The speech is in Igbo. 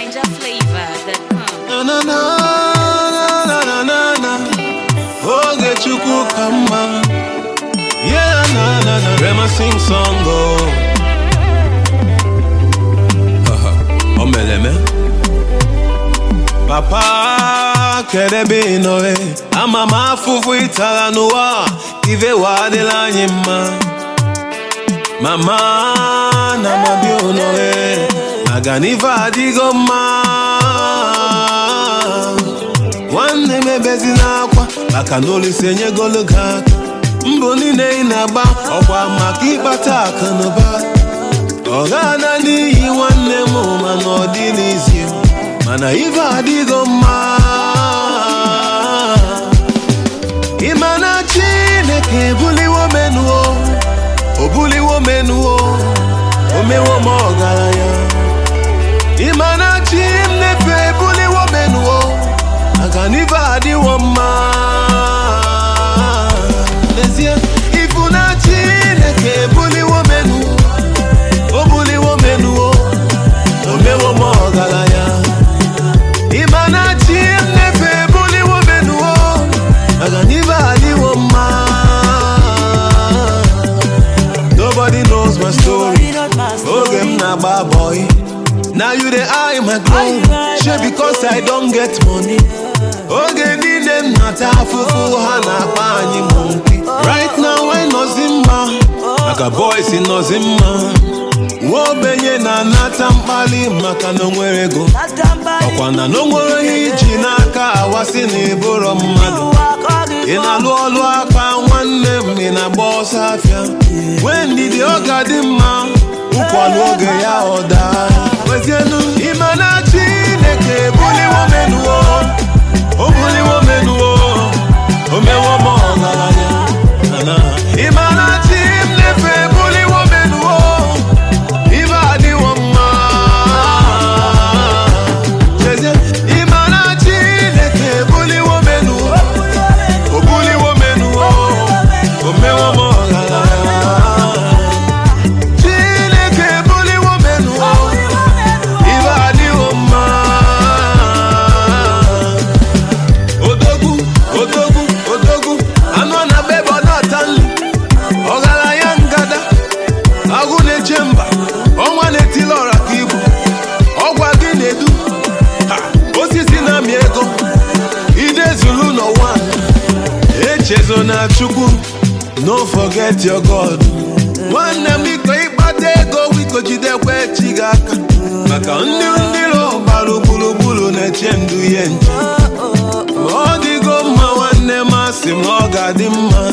NinjaFlavor.com. na na na na na na na oge chukwu ka mma yeah na na na rema sing song oh Haha, o mere eme papa kedebe ị nọ e ama m afụfụ ịtara n'ụwa ive wa adịla anyị mma mama na mabi ụlọ e aga n'ife adịgo mma nwanne m ebezi n'akwa maka na olise enyegolu gị aka mbọ niile ị na-agba ọkwa maka ịkpata akụ na ụba ọ ga-ana n'ihi nwanne m mana ọ dịlizi mana ife adịgo mma ịma na chineke ebuliwo menuo o buliwo menuo o mewo m ọgaranya ịma na chi m nefe ebuliwo menuo maka na ife adịwo mma n'ezie ifu na chineke ebuliwo menuo o buliwo menuo o mewo m ọgaranya ịma na chi m nefe ebuliwo menuo maka na ife adịwo mma nobody knows my story oge m na-agba boy Now you the eye my glow Shey because I don't get money Oge niile m nata afụfụ ha na-akpa anyị mụ mpi Right now I nọzi mma Maka boys nọzi mma Nwa ogbenye na-anata mkpali maka na o nwere ego Ọkwa na na o nwere ihe iji n'aka awasị na ịbụrọ mmadụ ị na-alụ ọlụ aka nwanne m ị na-agba ọsọ afịa nwee ndidi ọ ga-adị mma ụkwalụ oge ya ọ daa wezienu ịma na chineke ebuliwo menuo o buliwo menuo o mewo m ọgaranya Na-na. ịma na chi m nefe ebuliwo menuo ibe adịwo mma chezie ịma na chineke ebuliwo menuo o buliwo menuo o mewo m ọgaranya chineke ebuliwo menuo ibe adịwo mma odogwu odogwu odogwu anụ a na-agba ebe ọ na-ata nri ọgaranya ngada agụ na-eche mba ọnwa na-etili ọra ka ibu ọgwa gị na-edu Ha! osisi na-amị ego ide zuru n'ụwa echezo na chukwu no forget your god nwanne m biko ịkpata ego biko jidekwa echi gị aka maka ndị ndị ro gbara gburugburu na-eche ndụ ihe nche ma ọ dịgo mma nwanne m asị m ọ ga-adị mma